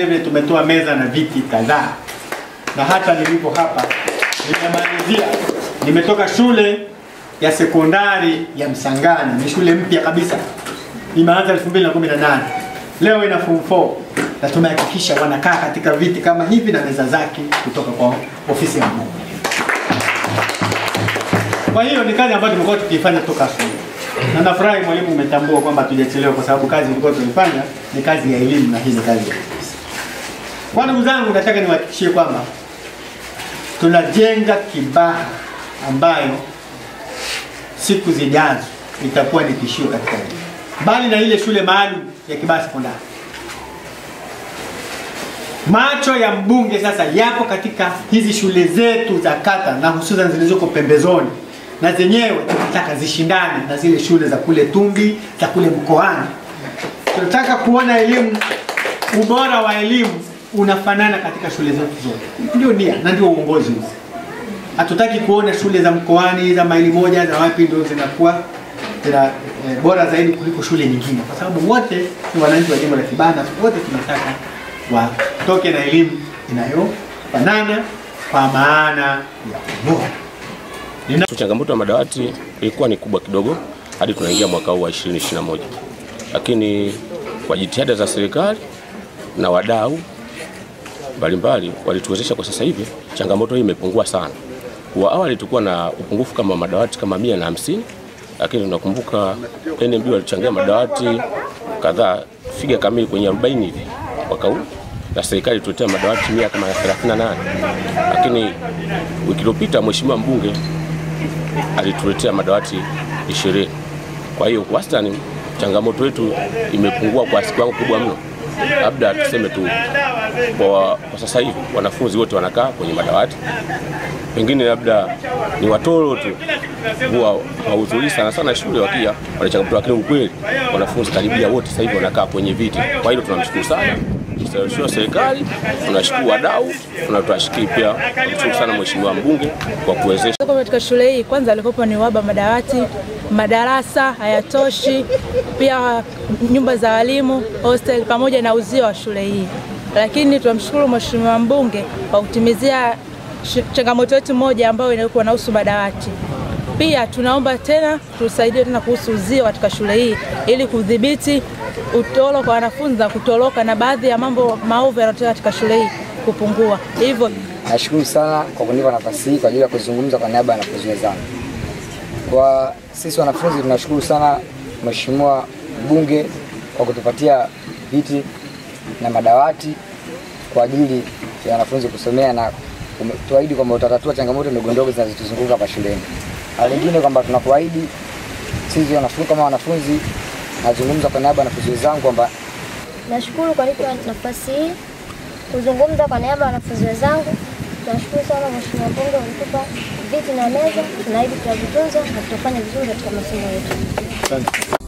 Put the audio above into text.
vile vile tumetoa meza na viti kadhaa, na hata nilipo hapa nimemalizia, nimetoka shule ya sekondari ya Msangani, ni shule mpya kabisa, imeanza 2018 leo ina form 4 na tumehakikisha wanakaa katika viti kama hivi na meza zake kutoka kwa ofisi ya mbunge. Kwa hiyo ni kazi ambayo tumekuwa tukiifanya toka asubuhi, na nafurahi mwalimu umetambua kwamba tujachelewa, kwa sababu kazi ilikuwa tunaifanya ni kazi ya elimu na hii ni kazi ya ofisi. Kwa ndugu zangu, nataka niwahakikishie kwamba tunajenga Kibaha ambayo siku zijazo itakuwa ni tishio katika elimu, mbali na ile shule maalum ya Kibaha sekondari. Macho ya mbunge sasa yapo katika hizi shule zetu za kata na hususan zilizoko pembezoni, na zenyewe tunataka zishindane na zile shule za kule Tumbi, za kule mkoani. Tunataka kuona elimu, ubora wa elimu unafanana katika shule zetu zote. Ndio nia na ndio uongozi huu. Hatutaki kuona shule za mkoani za maili moja za wapi ndio zinakuwa zina eh, bora zaidi kuliko shule nyingine, kwa sababu wote ni wananchi wa jimbo la Kibaha na wote tunataka watoke na elimu inayofanana kwa maana ya ubora. Changamoto ya madawati ilikuwa ni kubwa kidogo hadi tunaingia mwaka huu wa 2021, lakini kwa jitihada za serikali na wadau mbalimbali walituwezesha kwa sasa hivi changamoto hii imepungua sana. Kwa awali tulikuwa na upungufu kama madawati kama mia na hamsini, lakini tunakumbuka NMB walichangia madawati kadhaa figa kamili kwenye 40 hivi mwaka huu na serikali tuletea madawati mia kama 38, lakini wiki iliyopita mheshimiwa mbunge alituletea madawati 20. Kwa hiyo wastani changamoto yetu imepungua kwa kiwango kubwa mno. Labda tuseme tu kwa, kwa sasa hivi wanafunzi wote wanakaa kwenye madawati, pengine labda ni watoro tu huwa hawahudhurii sana sana shule wakia wana changamoto, lakini ukweli wanafunzi karibia wote sasa hivi wanakaa kwenye viti. Kwa hilo tunamshukuru sana sio serikali, tunashukuru wadau, na tunashukuru pia tunamshukuru sana mheshimiwa mbunge kwa kuwezesha Tuko katika shule hii, kwanza alikopo ni uhaba madawati, madarasa hayatoshi, pia nyumba za walimu, hostel pamoja na uzio wa shule hii. Lakini tunamshukuru mheshimiwa mbunge kwa kutimizia sh- changamoto yetu moja ambayo ilikuwa inahusu madawati. Pia tunaomba tena tusaidie tena kuhusu uzio katika shule hii ili kudhibiti utoro kwa wanafunzi na kutoroka na baadhi ya mambo maovu yanayotokea katika shule hii kupungua. Hivyo Nashukuru sana kwa kunipa nafasi hii kwa ajili ya kuzungumza kwa niaba ya wanafunzi wenzangu. Kwa sisi wanafunzi tunashukuru sana Mheshimiwa mbunge kwa kutupatia viti na madawati kwa ajili ya wanafunzi kusomea na ume- tuahidi kwamba utatatua changamoto ndogo ndogo zinazotuzunguka hapa shuleni. Na lingine kwamba tunakuahidi sisi wanafunzi kama wanafunzi, nazungumza kwa niaba ya wanafunzi wenzangu kwamba Nashukuru kwa nipa nafasi hii kuzungumza kwa niaba ya wanafunzi wenzangu. Tunashukuru sana Mheshimiwa Mbunge ulitupa viti na meza, tunaahidi tutavitunza na tutafanya vizuri katika masomo yetu. Asante.